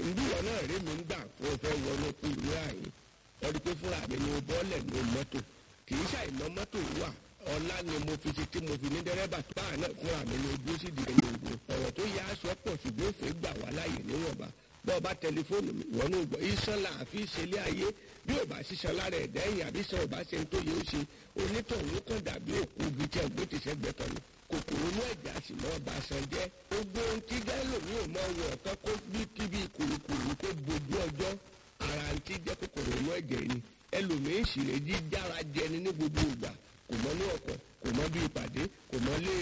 ìlú wọn náà rí mi ń gbà kó o fẹ́ wọnú kú ìlú àyè ọdún pé fúnra mi ni mo bọ́ọ̀lẹ̀ ní mọ́tò kì í ṣàìmọ́ mọ́tò wà ọlá ni mo fi ṣe tí mo fi ní dẹ́rẹ́bà tó báà náà fúnra mi ni ojú sì dìde ní ogun ọ̀rọ̀ tó yá aṣọ pọ̀ ṣùgbọ́n òfin gbà wá láàyè níwọ̀nba bọ́ọ̀ bá tẹlifóònù mi wọ́n ní gbọ́ iṣan là á fi ṣẹlẹ̀ ayé bí ò bá ṣiṣan lára ẹ̀dá ẹ̀yìn àbí sọ ò bá ṣe ń tó yẹ ó ṣe onítọ̀hún kàn dàbí òkú igi tí ẹ̀gbẹ́ ti ṣẹ́gbẹ́ tọ̀ ni kòkòrò inú ẹ̀jẹ̀ àti mọ́ ọba san jẹ́ gbogbo ohun tí gẹ́lò ní òmò wọ̀ ọ̀kan kó bí kíbi kùrùkùrù kó bojú ọjọ́ ara ń tí jẹ́ kòkòrò inú ẹ̀jẹ̀ ni ẹlòmíín sì lè jí jára jẹni ní gbogbo ìgbà kò mọ ní ọkọ̀ kò mọ bí ìpàdé kò mọ lé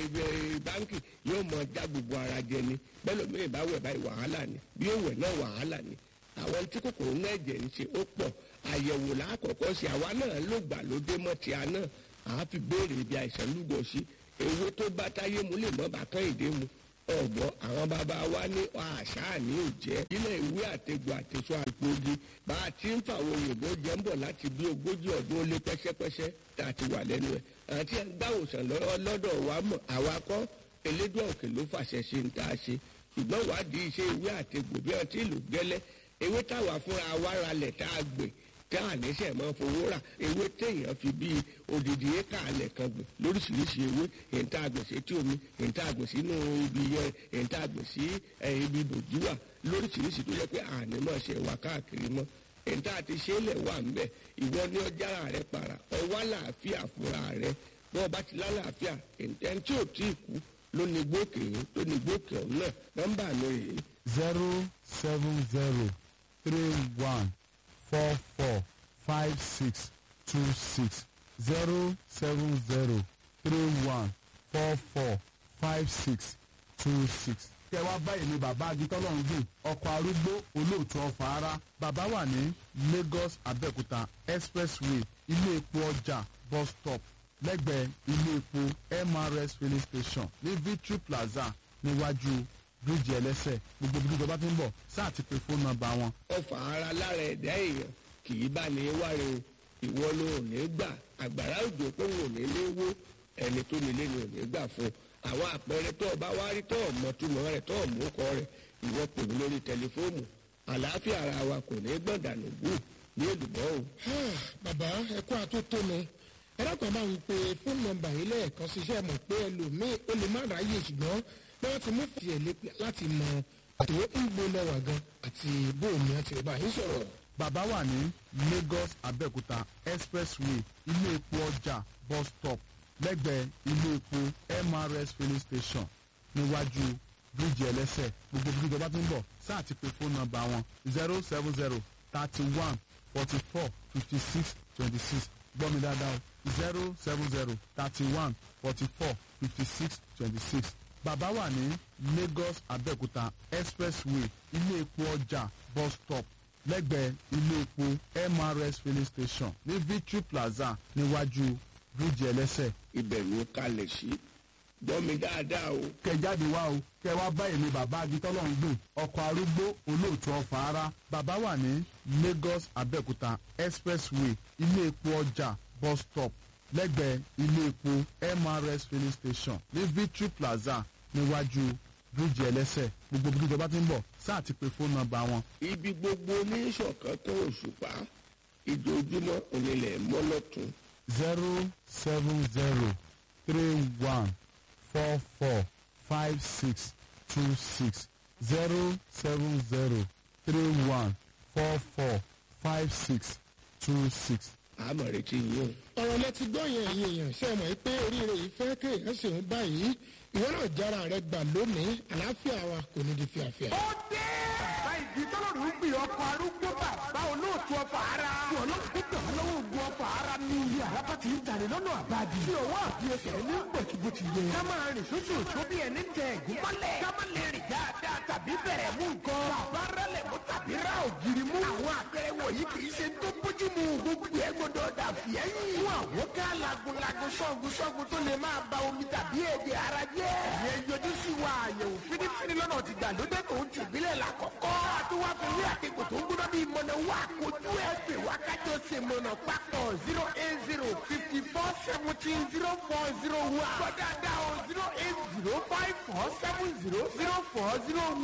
báńkì yóò mọ já gbogbo ara jẹni bẹ́lòmíín bá wẹ̀ báyìí wàhálà ni bí ó wẹ̀ náà wàhálà ni àwọn tí kòkòrò inú ẹ̀jẹ̀ ń ṣe ó pọ̀ àyẹ̀wò lákọ̀ọ́kọ́ sí àwa náà ló gbà ló dé mọ́ ti àná àá fi béèrè ibi àìsàn lúgọ sí ewé tó bá táyé mu lè mọ́ bàtán ìdè mu ọ̀gbọ́ àwọn bàbá wa ní àṣà ní òjẹ́ ilé ìwé àtẹ̀gbọ́ àtẹ̀sọ àgbògi bá a ti ń fàwọn òyìnbó jẹ́ ń bọ̀ láti bí ogójì ọdún ó lé pẹ́sẹ́pẹ́sẹ́ tá a ti wà lẹ́nu ẹ̀ àti gbàwòsàn lọ́dọ̀ wa mọ̀ àwa kọ́ elédùn òkè ló fàṣẹ ṣe ń tá a ṣe ṣùgbọ́n wádìí iṣẹ́ ìwé àtẹ̀gbọ́ bí wọ́n ti lò gẹ́lẹ́ ewé táwa fúnra wa ralẹ̀ tá a gbè tá a níṣẹ́ mọ́ fowó rà ewé téèyàn fi bíi odidi éka alẹ̀ kan gbìn lóríṣiríṣi ewé èyí tá a gbìn sí etí omi èyí tá a gbìn sínú ibi yẹn èyí tá a gbìn sí ibi bòjúwà lóríṣiríṣi tó yẹ pé àní mọ̀ ṣe wà káàkiri mọ́ èyí tá a ti ṣe é lẹ̀ wà ńbẹ̀ ìwọ ní ọjàrà rẹ para ọwọ́ àlàáfíà fúnra rẹ bọ́ ọba ti lálàáfíà ẹni tí ò tí ì kú ló ní gbókè yín tó ní gbókè ọ̀hún náà nọ́mbà mi rèé. zero seven zero three one four four five six two six zero seven zero three one four four five six two six. kẹ wá báyìí ni bàbá agitọ́lọ́run gbìn ọkọ̀ arúgbó olóòtú ọ̀fà ara bàbá wà ní lagos abẹ́òkúta expressway ilé epo ọjà bus stop lẹ́gbẹ̀ẹ́ ilé epo mrs filling station ní victory plaza níwájú bíríìjì ẹlẹ́sẹ̀ gbogbo ibi ìjọba tó ń bọ̀ sáà ti pe fóònù nọ́mbà wọn ọfà ara lára ẹ̀dá èèyàn kì í bá ní wáre o ìwọ ló ò ní gbà àgbàrá òjò pé wọn ò ní lé wó ẹni tó nílé ni ò ní gbà fún àwọn àpẹẹrẹ tó o bá wá rí tó o mọ túmọ̀ rẹ̀ tó o mú kọ rẹ̀ ìwọ pè mí lórí tẹlifóònù àlàáfíà ara wa kò ní gbọ̀dànù gbù ní èlùbọ́ o. bàbá ẹkọ àtótónu ẹlẹ́kọ̀ọ́ máa ń pe fóònù nọ́mbà yìí lẹ́ẹ̀kan ṣiṣẹ́ mọ̀ pé ẹlòmíì ó lè má ráyè ṣùgbọ́n bí wọ́n ti mú fìyẹ̀ láti mọ àti ń gbó lẹ́wà gan àti bóòmù àti ìbá yín sọ̀rọ̀. bàbá wà ní lagos abẹ́òkúta expressway ilé epo ọjà bus stop lẹ́gbẹ̀ẹ́ ilé epo mrs filling station níwájú bíríìjì ẹlẹ́sẹ̀ gbogbo bí ìjọba tó ń bọ̀ sáà ti pe fóònù nọ́mbà wọn zero seven zero thirty one forty four fifty six twenty six gbọ́ mi dáadáa o zero seven zero thirty one forty four fifty six twenty six bàbá wà ní lagos abẹ́òkúta expressway ilé epo ọjà bus stop lẹ́gbẹ̀ẹ́ ilé epo mrs filling station ní victory plaza níwájú bíríìjì ẹlẹ́sẹ̀. ibẹ̀ ló kalẹ̀ sí gbọ́ mi dáadáa o. kẹ jáde wá o kẹ wá bá èmi bàbá agitọ́lọ́run gbìn ọkọ̀ arúgbó olóòtú ọ̀fà ara bàbá wà ní lagos abẹ́òkúta expressway ilé epo ọjà bus stop lẹ́gbẹ̀ẹ́ ilé epo mrs filling station ní victory plaza níwájú bíríìjì ẹlẹ́sẹ̀ gbogbo bí ìjọba ti ń bọ̀ sáà ti pe fóònù nọ́mbà wọn. ibi gbogbo oníṣọ̀kan tó òṣùpá ìdójúmọ́ onílẹ̀ mọ́lọ́tún. zero seven zero three one four four five six two six zero seven zero three one four four five six two six. àmọ̀ retí yín o. ọ̀rọ̀ lẹ ti gbọ́ yẹn ẹ̀yin èèyàn ṣe mọ̀ pé oríire yìí fẹ́ kéèyàn ṣe ń báyìí ìwọ náà jára rẹ gbà lónìí àlàáfíà wa kò ní di fíafíà. ó dé. bàbá ìdí tọ́lọ́rù ń gbìn ọkọ̀ arúgbó bàbá olóòtú ọfà ara. wọn ló kó gbà wọn lọ́wọ́ ogun ọfà ara ní ilé àràbà tí ń jalè lọ́nà àbájì. tí òwò àti ẹsẹ̀ ní bọ̀tí bó ti yẹ. ká máa rìn sóṣù tó bí ẹni tẹ ẹ̀gún mọ́lẹ̀. ká má lè rìn dáadáa tàbí bẹ̀rẹ̀ mú nǹkan. bàbá rẹlẹ̀ mú tàbí ra ògiri mú. àwọn àpẹẹrẹ wọ̀nyí kì í ṣe tó bójú mu. gbogbo ẹ gbọdọ̀ dà fìẹ́yìn. fún àwọn ká lagunlagun sọ́gun sọ́gun tó lè máa ba omi tàbí èdè ara jẹ́. ìyẹn yọjú sí wa àyẹ̀wò fínífíní lọ́nà ti gbàlódé tó ń tì bílẹ̀ lákọ̀ọ́kọ́. àtúwá fi wí àtẹ̀kọ̀ tó ń gbóná bíi mọ̀nà wá kojú ẹ̀ pè wá kájọ ṣe mọ̀nà papọ̀ zero eight zero fifty four seventeen zero four zero one. gbọ́dọ̀ dá o zero eight zero five four seven zero zero four zero one.